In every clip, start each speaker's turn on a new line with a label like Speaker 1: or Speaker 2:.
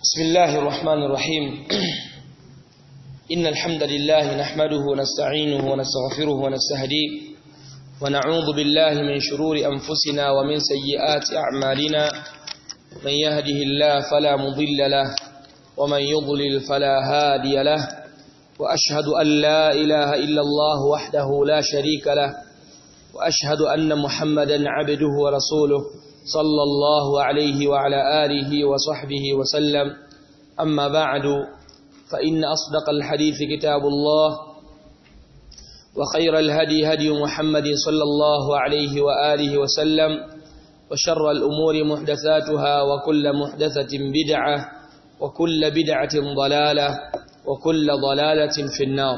Speaker 1: بسم الله الرحمن الرحيم إن الحمد لله نحمده ونستعينه ونستغفره ونستهديه ونعوذ بالله من شرور أنفسنا ومن سيئات أعمالنا من يهده الله فلا مضل له ومن يضلل فلا هادي له وأشهد أن لا إله إلا الله وحده لا شريك له وأشهد أن محمدا عبده ورسوله صلى الله عليه وعلى آله وصحبه وسلم أما بعد فإن أصدق الحديث كتاب الله وخير الهدي هدي محمد صلى الله عليه وآله وسلم وشر الأمور محدثاتها وكل محدثة بدعة وكل بدعة ضلالة وكل ضلالة في النار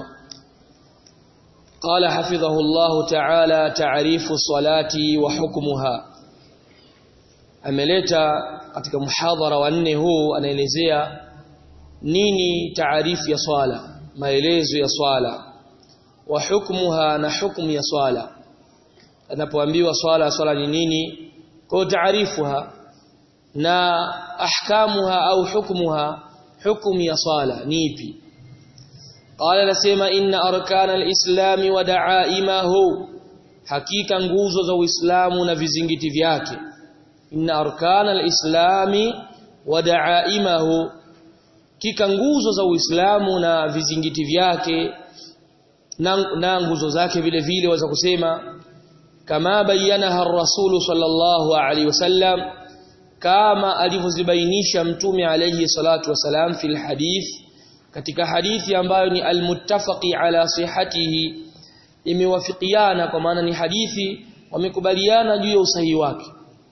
Speaker 1: قال حفظه الله تعالى تعريف الصلاة وحكمها ameleta katika muhadhara wa nne huu anaelezea nini taarifu ya swala maelezo ya swala wa hukmuha na hukmu ya swala anapoambiwa swala swala ni nini kwa taarifuha na ahkamuha au hukmuha hukumu ya swala ni ipi qala nasema inna arkana alislam wa da'aimahu hakika nguzo za uislamu na vizingiti vyake inna arkana alislami wa da'aimahu kika nguzo za uislamu na vizingiti vyake na, na nguzo zake vile vile waweza kusema kama bayanaha ar-rasul sallallahu alaihi wasallam kama alivyozibainisha mtume alayhi salatu wasalam fil hadith katika hadithi ambayo ni almuttafaqi ala sihhatihi imewafikiana kwa maana ni hadithi wamekubaliana juu ya usahihi wake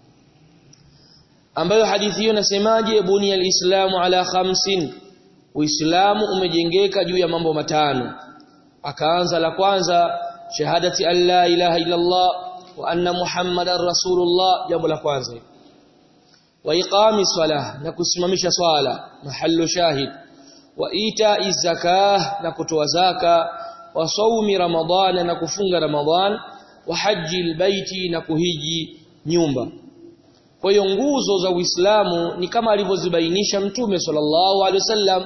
Speaker 1: ambayo hadithi hiyo nasemaje buni alislamu ala khamsin uislamu umejengeka juu ya mambo matano akaanza la kwanza shahadati an la ilaha illa allah wa anna muhammadar rasulullah jambo la kwanza wa iqami salah na kusimamisha swala mahallu shahid wa ita'i zakah na kutoa zaka wa saumi ramadhana na kufunga ramadhan wa haji albayti na kuhiji nyumba kwa hiyo nguzo za Uislamu ni kama alivyozibainisha Mtume sallallahu alaihi wasallam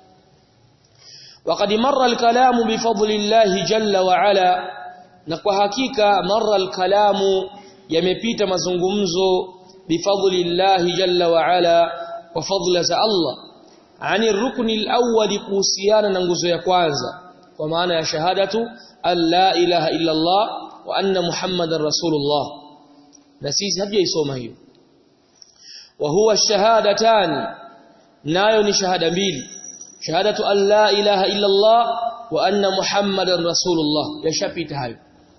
Speaker 1: وقد مر الكلام بفضل الله جل وعلا na kwa hakika marra alkalamu yamepita mazungumzo bifadli Allah jalla wa ala wa fadla za Allah ani rukni alawwal kuhusiana na nguzo ya kwanza kwa maana ya shahadatu an la ilaha illa Allah wa anna muhammadar rasulullah na sisi hatujaisoma hiyo wa huwa shahadatan nayo ni shahada mbili shahadatu an la ilaha illa Allah wa anna muhammadar rasulullah yashapita hayo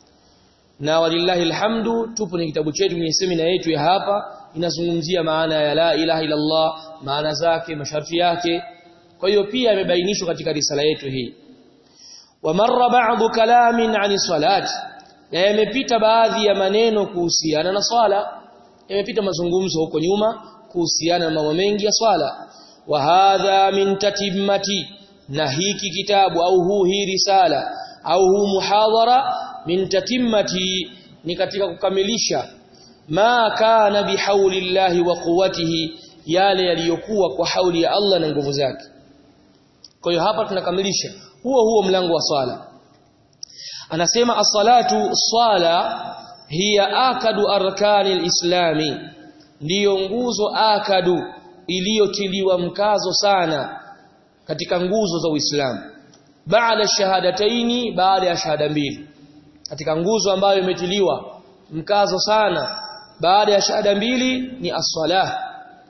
Speaker 1: na walillahi alhamdu tupo ni kitabu chetu kwenye semina yetu ya hapa inazungumzia maana ya la ilaha illa Allah maana zake masharti yake kwa hiyo pia imebainishwa katika risala yetu hii wa marra ba'd kalamin 'ani salati na yamepita baadhi ya maneno kuhusiana na swala yamepita mazungumzo huko nyuma kuhusiana na mambo mengi ya swala wa hadha min tatimmati na hiki kitabu au huu hii risala au huu muhadhara min tatimmati ni katika kukamilisha ma kana bihaulillahi wa quwwatihi yale yaliyokuwa kwa hauli ya Allah na nguvu zake kwa hiyo hapa tunakamilisha huo huo mlango wa swala anasema as-salatu swala hiya akadu arkani al-islami ndiyo nguzo akadu iliyotiliwa mkazo sana katika nguzo za Uislamu baada shahadataini baada ya shahada mbili katika nguzo ambayo imetiliwa mkazo sana baada ya shahada mbili ni as-salah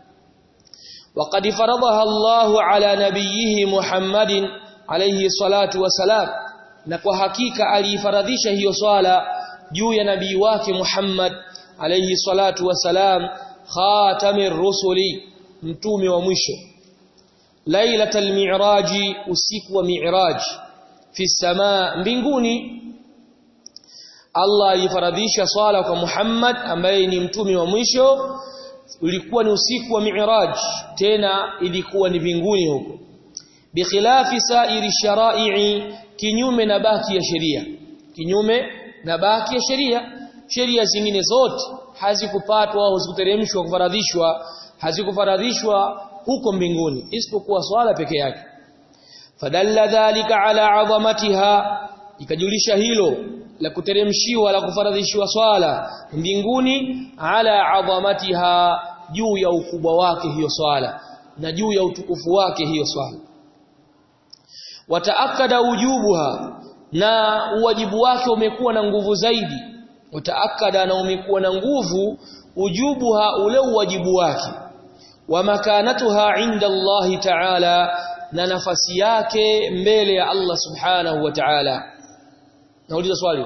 Speaker 1: وقد فرضها الله على نبيه محمد عليه الصلاه والسلام na kwa hakika alifaradhisha hiyo swala juu ya nabii wake Muhammad alayhi salatu wasalam khatamir rusuli mtume wa mwisho lailatul mi'raji usiku wa mi'raj fi samaa mbinguni Allah alifaradhisha swala kwa Muhammad ambaye ni mtume wa mwisho ulikuwa ni usiku wa mi'raj tena ilikuwa ni mbinguni huko bikhilafi sa'iri shara'i kinyume na baki ya sheria kinyume na baki ya sheria sheria zingine zote hazikupatwa au hazikuteremshwa kufaradhishwa hazikufaradhishwa huko mbinguni isipokuwa swala peke yake fadalla dhalika ala azamatiha ikajulisha hilo la kuteremshiwa la kufaradhishiwa swala mbinguni ala azamatiha juu ya ukubwa wake hiyo swala na juu ya utukufu wake hiyo swala wataakada wujubuha na uwajibu wake umekuwa na nguvu zaidi wataakada na umekuwa na nguvu ujubuha ule uwajibu wake wa makanatuha inda Allah ta'ala na nafasi yake mbele ya Allah subhanahu wa ta'ala nauliza swali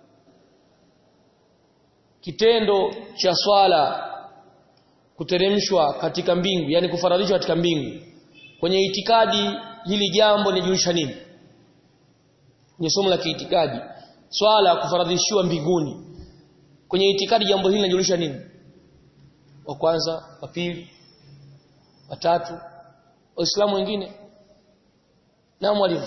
Speaker 1: kitendo cha swala kuteremshwa katika mbingu yani kufaradhishwa katika mbingu kwenye itikadi hili jambo linajulisha nini ni somo la kiitikadi swala kufaradhishiwa mbinguni kwenye itikadi jambo hili linajulisha nini wa kwanza wa pili wa tatu waislamu wengine na mwalimu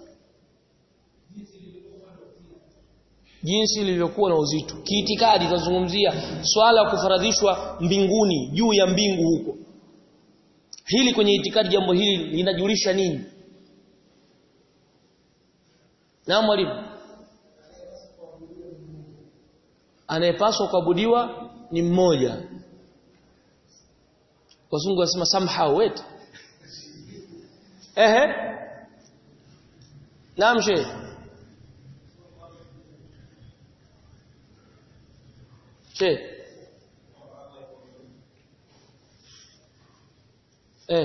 Speaker 1: jinsi lilivyokuwa na uzito kiitikadi tunazungumzia swala kufaradhishwa mbinguni juu ya mbingu huko hili kwenye itikadi jambo hili linajulisha nini na mwalimu anayepaswa kuabudiwa ni mmoja wazungu wasema somehow wait ehe naam sheikh sheikh eh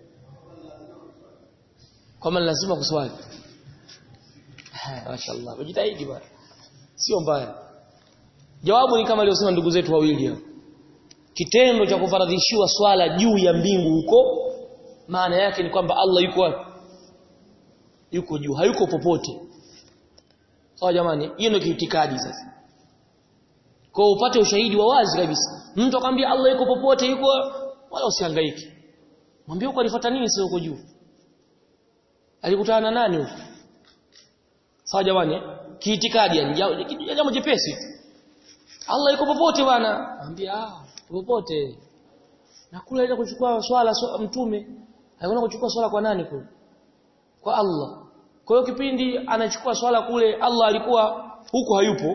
Speaker 1: kama lazima kuswali mashaallah ujitahidi bwana sio mbaya jawabu ni kama aliyosema ndugu zetu wawili hapo kitendo cha kufaradhishiwa swala juu ya mbingu huko maana yake ni kwamba Allah yuko wapi yuko juu hayuko popote sawa jamani hiyo ndio kiitikadi sasa kwa upate ushahidi wa wazi kabisa mtu akwambia Allah yuko popote yuko wala usihangaike mwambie uko alifuata nini sio uko juu alikutana na nani huko sawa jamani kiitikadi yani jambo jepesi Allah yuko popote bwana mwambie ah popote na kule ile kuchukua swala so, mtume haikuona kuchukua swala kwa nani kule kwa Allah kwa hiyo kipindi anachukua swala kule Allah alikuwa huko hayupo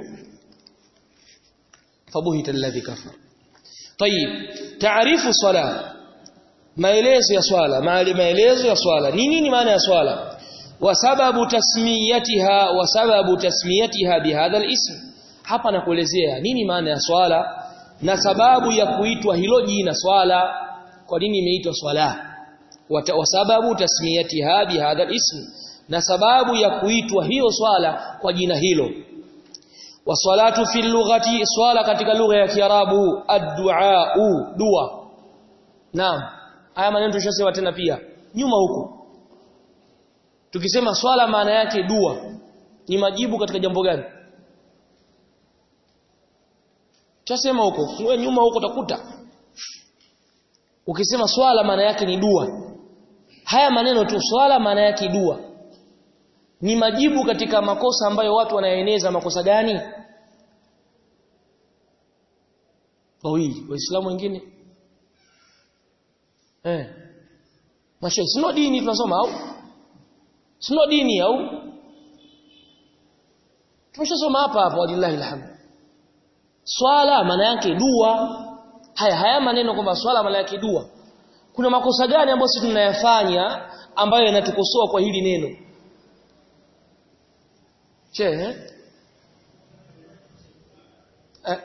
Speaker 1: fabuhita alladhi kafar طيب تعريف صلاه maelezo ya swala maelezo ya swala ni nini maana ya swala wa sababu tasmiyatiha wa sababu tasmiyatiha bihadha alism hapa nakuelezea nini maana ya swala na sababu ya kuitwa hilo jina swala kwa nini imeitwa swala wa sababu tasmiyatiha bihadha alism na sababu ya kuitwa hiyo swala kwa jina hilo wasalatu fi lughati swala katika lugha ya kiarabu ad-du'a dua naam haya maneno tushasema tena pia nyuma huko tukisema swala maana yake dua ni majibu katika jambo gani tushasema huko wewe nyuma huko utakuta ukisema swala maana yake ni dua haya maneno tu swala maana yake dua ni majibu katika makosa ambayo watu wanaeneza makosa gani wawili waislamu wengine eh mashe sio dini tunasoma au sio dini au tumeshasoma hapa hapa walillahi alhamd swala maana yake dua haya haya maneno kwamba swala maana yake dua kuna makosa gani ambayo sisi tunayafanya ambayo yanatukosoa kwa hili neno che eh? eh.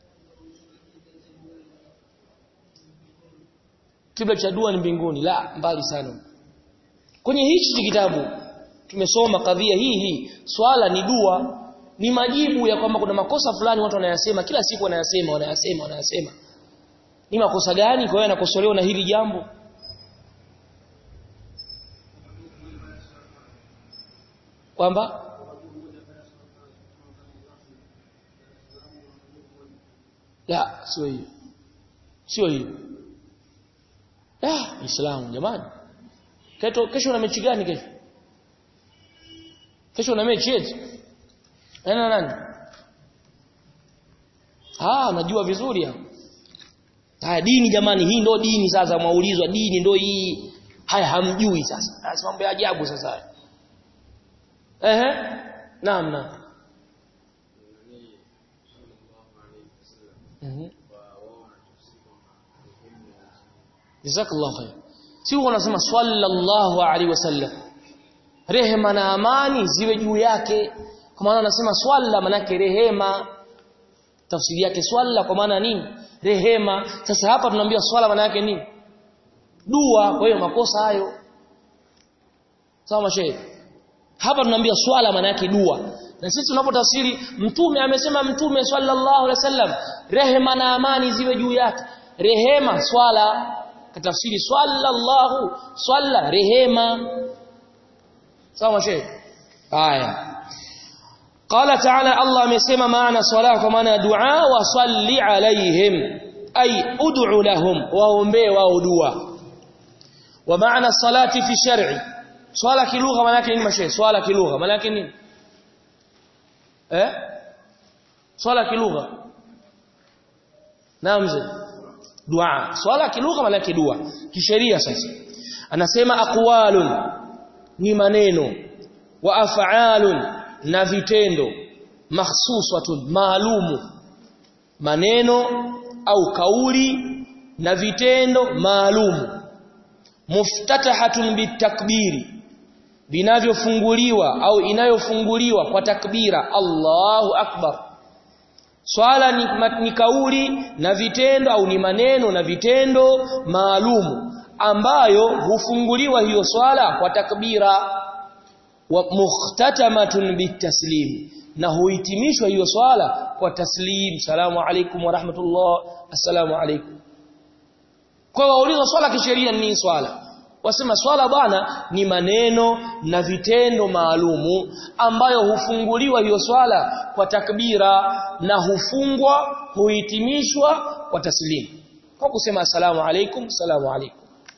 Speaker 1: kibla cha dua ni mbinguni la mbali sana kwenye hichi kitabu tumesoma kadhia hii hii swala ni dua ni majibu ya kwamba kuna makosa fulani watu wanayasema kila siku wanayasema wanayasema wanayasema ni makosa gani kwa hiyo yanakosolewa na hili jambo kwamba la sio hiyo sio hiyo ah Uislamu jamani kesho kesho una mechi gani kesho kesho una mechi eti nani nani ah najua vizuri hapo haya dini jamani hii ndo dini sasa mwaulizwa dini ndo hii haya hamjui sasa sasa mambo ya ajabu sasa ehe naam naam mhm jazakallahu khair si wanasema sallallahu alaihi wasallam rehema na amani ziwe juu yake kwa maana anasema swalla manake rehema tafsiri yake swalla kwa maana nini rehema sasa hapa tunaambia swala maana yake nini dua kwa hiyo makosa hayo sawa mashehe hapa tunaambia swala maana yake dua na sisi tunapotafsiri mtume amesema mtume sallallahu alaihi wasallam rehema na amani ziwe juu yake rehema swala katafsiri sallallahu swalla rehema sawa shehe haya قال تعالى الله amesema maana swala kwa maana dua wa salli alaihim ay ud'u lahum waombe wao dua wa maana salati fi shar'i swala kilugha maana yake nini mashe swala kilugha maana yake nini eh swala kilugha naam mzee dua swala kilugha maana yake dua kisheria sasa anasema aqwalun ni maneno wa af'alun na vitendo mahsusatun maalumu maneno au kauli na vitendo maalumu muftatahatun bitakbiri vinavyofunguliwa au inayofunguliwa kwa takbira Allahu akbar swala ni, ni kauli na vitendo au ni maneno na vitendo maalumu ambayo hufunguliwa hiyo swala kwa takbira wa mukhtatamatun bitaslim na huhitimishwa hiyo swala kwa taslim salamu alaykum wa rahmatullah assalamu alaykum kwa wauliza swala kisheria ni swala wasema swala bwana ni maneno na vitendo maalumu ambayo hufunguliwa hiyo swala kwa takbira na hufungwa huhitimishwa kwa taslim kwa kusema assalamu alaykum assalamu alaykum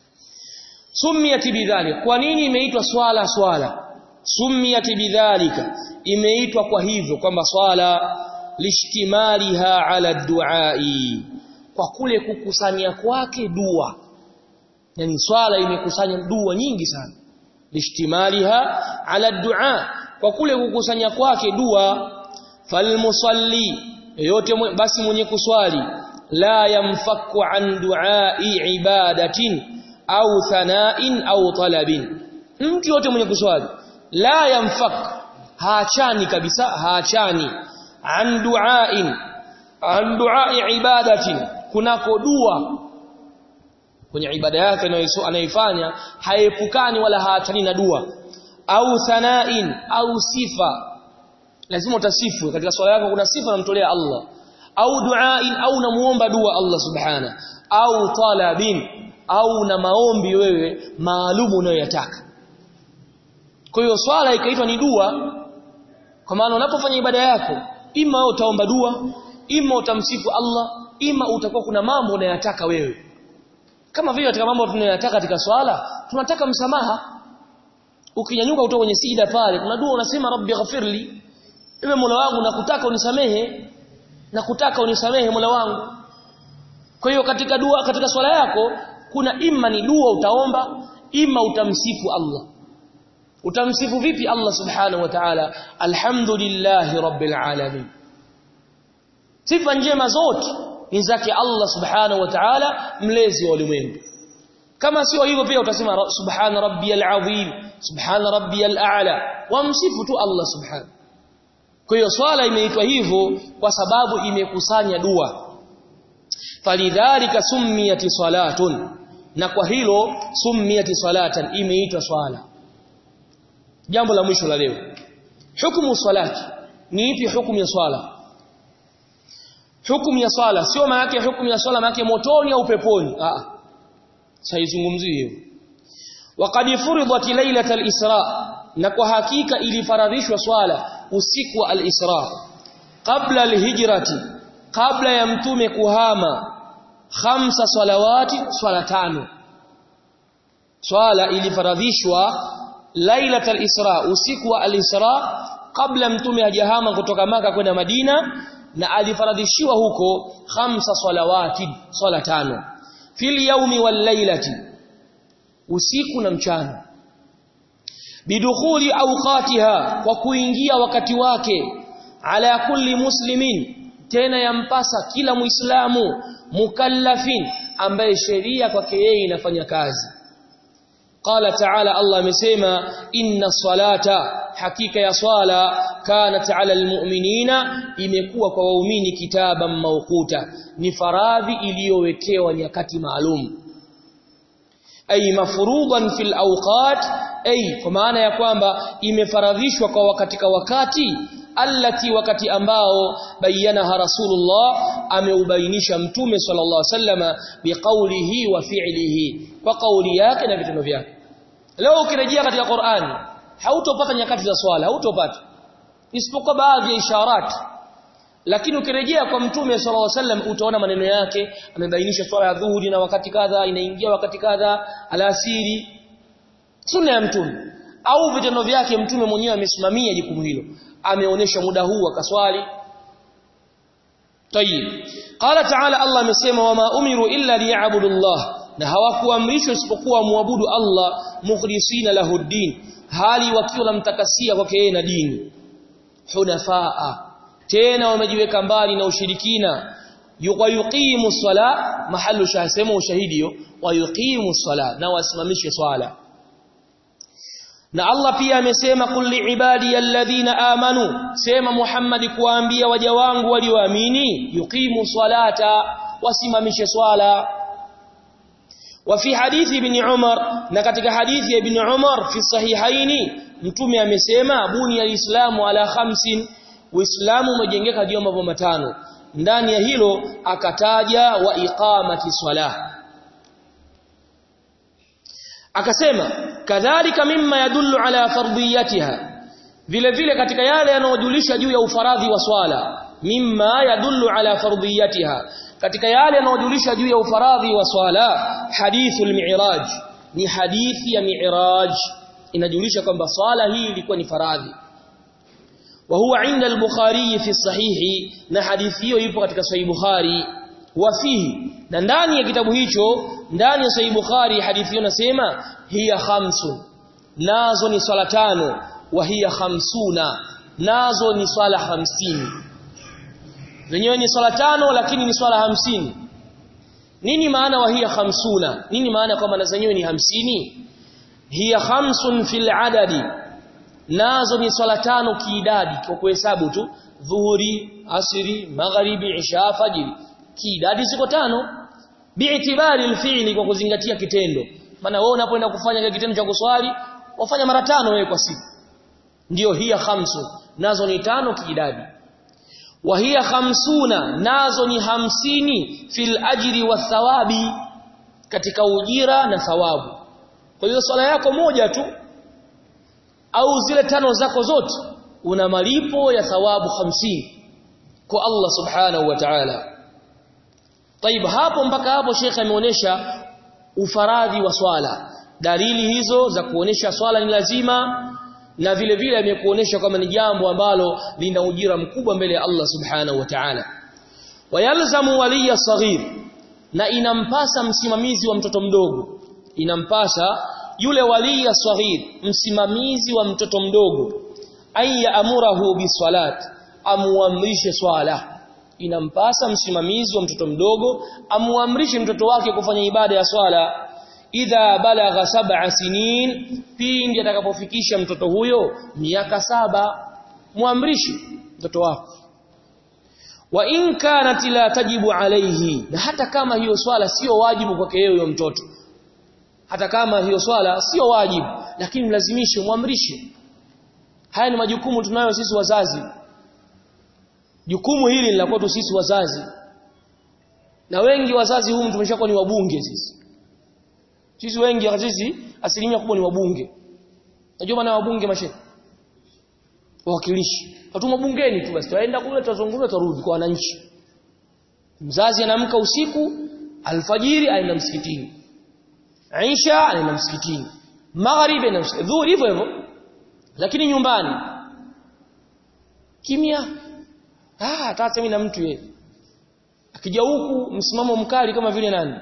Speaker 1: sumiyat bidhalik kwa nini imeitwa swala swala sumiyat bidhalika imeitwa kwa hivyo kwamba swala lishtimaliha ala duai kwa kule kukusanya kwake dua yani swala imekusanya dua nyingi sana lishtimaliha ala dua kwa kule kukusanya kwake dua falmusalli yote basi mwenye kuswali la yamfaku an duai ibadatin au thana'in au talabin mtu yote mwenye kuswali la yamfak haachani kabisa haachani an duain an duai ibadatin kunako dua kwenye ibada yake anayoifanya haepukani wala haachani na dua au thanain au sifa lazima utasifu katika swala yako kuna sifa unamtolea Allah au duain au namuomba dua Allah subhana au talabin au na maombi wewe maalumu unayoyataka kwa hiyo swala ikaitwa ni dua kwa maana unapofanya ibada yako ima utaomba dua ima utamsifu Allah ima utakuwa kuna mambo unayataka wewe kama vile katika mambo tunayotaka katika swala tunataka msamaha ukinyanyuka kutoka kwenye sida pale kuna dua unasema rabbi ghafirli ewe mola wangu nakutaka unisamehe nakutaka unisamehe mola wangu kwa hiyo katika dua katika swala yako kuna imma ni dua utaomba ima utamsifu Allah utamsifu vipi Allah subhanahu wa ta'ala alhamdulillahi rabbil alamin sifa njema zote ni zake Allah subhanahu wa ta'ala mlezi wa ulimwengu kama sio hivyo pia utasema subhana rabbiyal azim subhana rabbiyal a'la wamsifu tu Allah subhanahu kwa hiyo swala imeitwa hivyo kwa sababu imekusanya dua falidhalika summiyati salatun na kwa hilo summiyati salatan imeitwa swala jambo la mwisho la leo hukumu salati ni ipi hukumu ya swala hukumu ya swala sio maana yake hukumu ya swala maana yake motoni au peponi ah saizungumzie hiyo waqad furidat lailatal isra na kwa hakika ilifaradhishwa swala usiku wa al-isra qabla al-hijrati kabla ya mtume kuhama khamsa salawati swala tano swala ilifaradhishwa lailatul isra usiku wa al-isra kabla mtume hajahama kutoka maka kwenda Madina na alifaradhishiwa huko khamsa salawati swala tano fil yawmi wal lailati usiku na mchana bidukhuli awqatiha kwa kuingia wakati wake ala kulli muslimin tena yampasa kila muislamu mukallafin ambaye sheria kwake yeye inafanya kazi qala ta'ala Allah amesema inna salata hakika ya swala kanat ala almu'minina imekuwa kwa waumini kitaban mawquta ni faradhi iliyowekewa nyakati maalum ay mafruḍan fil awqat ay kwa maana ya kwamba imefaradhishwa kwa katika wakati allati wakati ambao bayanaha rasulullah ameubainisha mtume sallallahu alaihi wasallama biqaulihi wa fi'lihi kwa kauli yake na vitendo vyake leo ukirejea katika Qur'ani hautopata nyakati za swala hautopata isipokuwa baadhi ya isharat lakini ukirejea kwa mtume sallallahu alaihi wasallam utaona maneno yake amebainisha swala ya dhuhuri na wakati kadha inaingia wakati kadha alasiri sunna ya mtume au vitendo vyake mtume mwenyewe amesimamia jukumu hilo ameonesha muda huu akaswali tayib qala ta'ala Allah amesema wama umiru illa liya'budu Allah na hawakuamrishwa isipokuwa muabudu Allah mukhlisina lahu din hali wakiwa namtakasia kwake yeye na dini hunafaa tena wamejiweka mbali na ushirikina yuqimu sala mahallu shahsema ushahidi hiyo wayuqimu sala na wasimamishe swala na Allah pia amesema kulli ibadi alladhina amanu sema Muhammad kuwaambia waja wangu walioamini yuqimu salata wasimamishe swala وفي حديث ابن عمر na katika hadithi ya ibn Umar fi sahihaini mtume amesema buni alislamu ala khamsin uislamu umejengeka juu ya mambo matano ndani ya hilo akataja wa iqamati swala akasema kadhalika mimma yadullu ala fardiyatiha vile vile katika yale yanayojulisha juu ya ufaradhi wa swala mimma yadullu ala fardiyatiha katika yale yanayojulisha juu ya ufaradhi wa swala hadithul mi'raj ni hadithi ya mi'raj inajulisha kwamba swala hii ilikuwa ni faradhi wa huwa inda al-bukhari fi sahihi na hadithi hiyo ipo katika sahih bukhari wa fihi na ndani ya kitabu hicho ndani ya sahih bukhari hadithi hiyo nasema hiya khamsun nazo ni swala tano wa hiya khamsuna nazo ni swala hamsini zenyewe ni swala tano lakini ni swala hamsini nini maana wa hiya khamsuna nini maana kwamba na zenyewe ni hamsini hiya khamsun fil adadi nazo ni swala tano kiidadi kwa kuhesabu tu dhuhuri asiri magharibi isha fajiri kiidadi ziko tano bi'tibari alfi'li kwa kuzingatia kitendo maana wewe unapoenda kufanya kile kitendo cha kuswali wafanya mara tano wewe kwa siku ndio hiya khamsu nazo ni tano kiidadi wa hiya khamsuna nazo ni hamsini fil ajri wa thawabi katika ujira na thawabu kwa hiyo swala yako moja tu au zile tano zako zote una malipo ya thawabu hamsini kwa Allah subhanahu wa ta'ala طيب hapo mpaka hapo Sheikh ameonyesha ufaradhi wa swala dalili hizo za kuonesha swala ni lazima na vile vile amekuonesha kwamba ni jambo ambalo lina ujira mkubwa mbele ya Allah subhanahu wa ta'ala wayalzamu waliya saghir na inampasa msimamizi wa mtoto mdogo inampasa yule waliya saghir msimamizi wa mtoto mdogo ayya amurahu biswalat amuamrishe swala inampasa msimamizi wa mtoto mdogo amuamrishe mtoto wake kufanya ibada ya swala idha balagha sab'a sinin pindi atakapofikisha mtoto huyo miaka saba muamrishe mtoto wako wa in kanat la tajibu alayhi na hata kama hiyo swala sio wajibu kwake yeye huyo mtoto hata kama hiyo swala sio wajibu lakini mlazimishe muamrishe haya ni majukumu tunayo sisi wazazi jukumu hili la kwetu sisi wazazi na wengi wazazi humu tumeshakuwa ni wabunge sisi sisi wengi sisi asilimia kubwa ni wabunge najua maana wabunge mashehe wawakilishi watuma bungeni tu basi tuenda kule tutazungumza turudi kwa wananchi mzazi anaamka usiku alfajiri aenda msikitini Aisha anaenda msikitini magharibi anaenda msikitini dhuhuri hivyo hivyo lakini nyumbani kimya ah hata mimi na mtu yeye akija huku msimamo mkali kama vile nani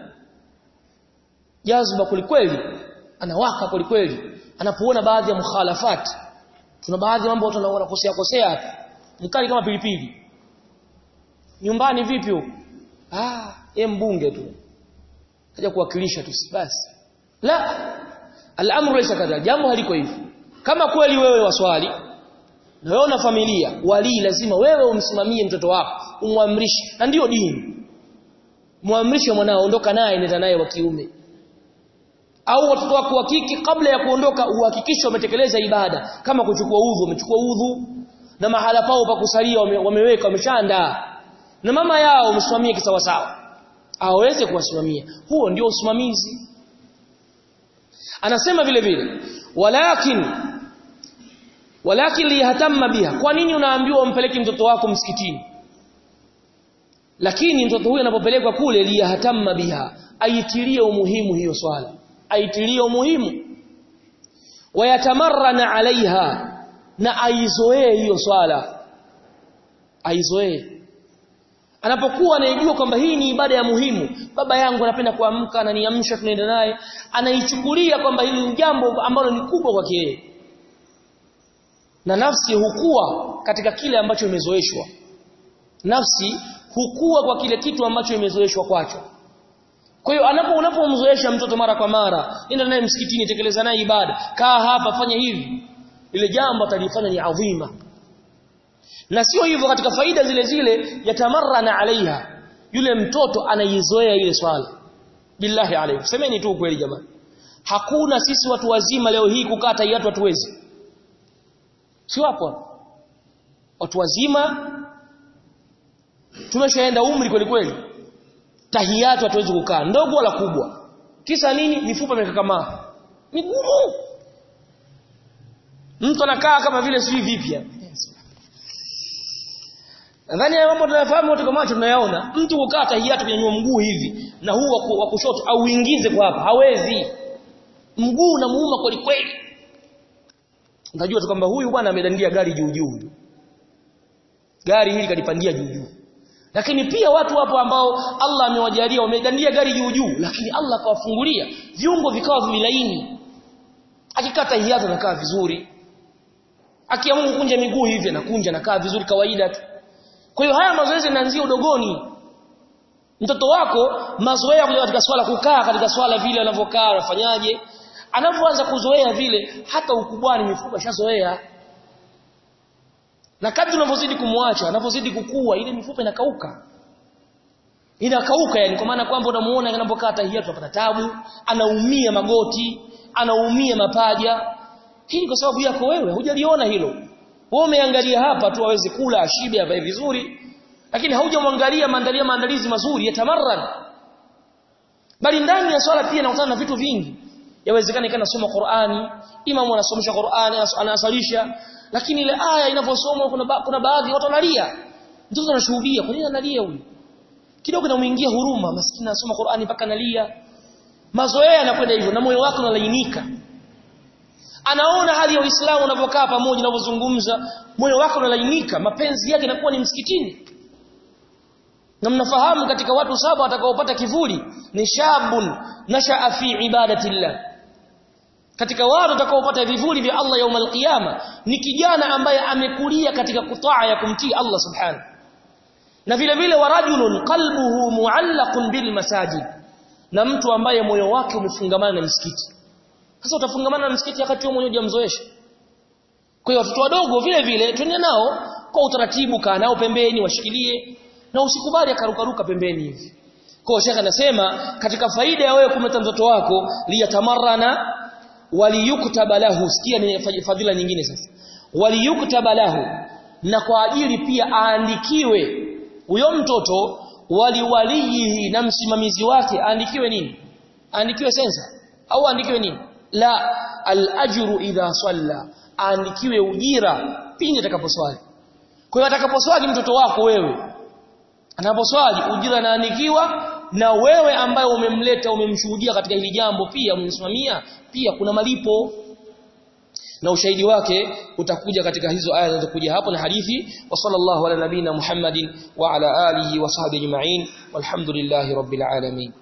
Speaker 1: jazba kwelikweli anawaka kwelikweli anapoona baadhi ya mukhalafat tuna baadhi ya mambo watu wanakosea kosea mkali kama pilipili nyumbani vipi huko ah yeye mbunge tu kaja kuwakilisha tu basi la al-amru laysa kadha jambo haliko hivyo kama kweli wewe waswali na wewe una familia wali lazima wewe umsimamie mtoto wako umwamrishe na ndiyo dini muamrishe mwanao ondoka naye nenda naye wa kiume au watoto wako wa kike kabla ya kuondoka uhakikishe wametekeleza ibada kama kuchukua udhu wamechukua udhu na mahala pao pa kusalia wame, wameweka wameshaandaa na mama yao umsimamie kisawasawa aweze kuwasimamia huo ndio usimamizi anasema vile vile walakin walakin liyatamma biha kwa nini unaambiwa umpeleke mtoto wako msikitini lakini mtoto huyu anapopelekwa kule liyatamma biha aitilie umuhimu hiyo swala aitilie umuhimu wayatamarrana alaiha na aizoee hiyo swala aizoee anapokuwa anaijua kwamba hii ni ibada ya muhimu baba yangu anapenda kuamka ananiamsha tunaenda naye anaichukulia kwamba hili ni jambo ambalo ni kubwa kwake yeye na nafsi hukua katika kile ambacho imezoeshwa nafsi hukua kwa kile kitu ambacho imezoeshwa kwacho kwa hiyo anapo unapomzoesha mtoto mara kwa mara nenda naye msikitini tekeleza naye ibada kaa hapa fanya hivi ile jambo atalifanya ni adhima na sio hivyo katika faida zile zile yatamarrana alaiha yule mtoto anaizoea ile swala billahi alayhi semeni tu kweli jamani hakuna sisi watu wazima leo hii kukaa tahiyatu hatuwezi sio hapo watu wazima tumeshaenda umri kweli kweli tahiyatu hatuwezi kukaa ndogo wala kubwa kisa nini mifupa imekakamaa migumu mtu anakaa kama vile sijui vipi Nadhani haya mambo tunayafahamu wote kwa macho tunayaona. Mtu kukaa tahiyatu kunyanyua mguu hivi na huu wa kushoto au uingize kwa hapa hawezi. Mguu unamuuma kweli kweli. Unajua tu kwamba huyu bwana amedandia gari juu juu. Gari hili kalipandia juu juu. Lakini pia watu wapo ambao Allah amewajalia wamedandia gari juu juu lakini Allah akawafungulia viungo vikawa vilaini. Akikaa tahiyatu anakaa vizuri. Akiamua kunja miguu hivi anakunja anakaa vizuri kawaida tu. Kwa hiyo haya mazoezi yanaanzia udogoni. Mtoto wako mazoea kuja katika swala kukaa katika swala vile anavyokaa anafanyaje? Anapoanza kuzoea vile hata ukubwani mifupa shazoea. Na kadri unavyozidi kumwacha, anapozidi kukua ile mifupa inakauka. Inakauka yani kwa maana kwamba unamuona anapokaa tahiyatu anapata tabu, anaumia magoti, anaumia mapaja. Hii kwa sababu yako wewe, hujaliona hilo. Wewe umeangalia hapa tu aweze kula ashibe avae vizuri lakini haujamwangalia maandalia maandalizi mazuri ya tamarran bali ndani ya swala pia nakutana na vitu vingi yawezekana ikana soma Qur'ani imamu anasomesha Qur'ani anasalisha lakini ile aya inavyosomwa kuna ba, kuna baadhi watu wanalia mtoto anashuhudia kwa nini analia huyu kidogo inamuingia huruma maskini anasoma Qur'ani mpaka analia mazoea yanakwenda hivyo na moyo wake unalainika anaona hali ya Uislamu unavyokaa pamoja unavyozungumza moyo wako unalainika mapenzi yake yanakuwa ni msikitini na mnafahamu katika watu saba watakaopata kivuli ni shabun nashaa fi ibadatillah katika watu watakaopata vivuli vya Allah yaum alqiyama ni kijana ambaye amekulia katika kutaa ya kumtii Allah subhanahu na vile vile warajulun qalbuhu muallaqun bil masajid na mtu ambaye moyo wake umefungamana na msikiti sasa utafungamana na msikiti wakati wewe mwenyewe hujamzoesha kwa hiyo watoto wadogo vile vile twende nao kwa utaratibu kaa nao pembeni washikilie na usikubali akarukaruka pembeni hivi kwa shekha anasema katika faida ya wewe kumleta mtoto wako liyatamarrana waliyuktaba lahu sikia ni fadhila nyingine sasa waliyuktaba lahu na kwa ajili pia aandikiwe huyo mtoto waliwalihi na msimamizi wake aandikiwe nini aandikiwe sensa au aandikiwe nini la al-ajru idha salla aandikiwe ujira pindi atakaposwali kwa hiyo atakaposwali mtoto wako wewe anaposwali ujira anaandikiwa na wewe ambaye umemleta umemshuhudia katika hili jambo pia umemsimamia pia kuna malipo na ushahidi wake utakuja katika hizo aya zinazokuja hapo na hadithi wa sallallahu ala nabina Muhammadin wa ala alihi wa sahbihi ajma'in walhamdulillahi rabbil alamin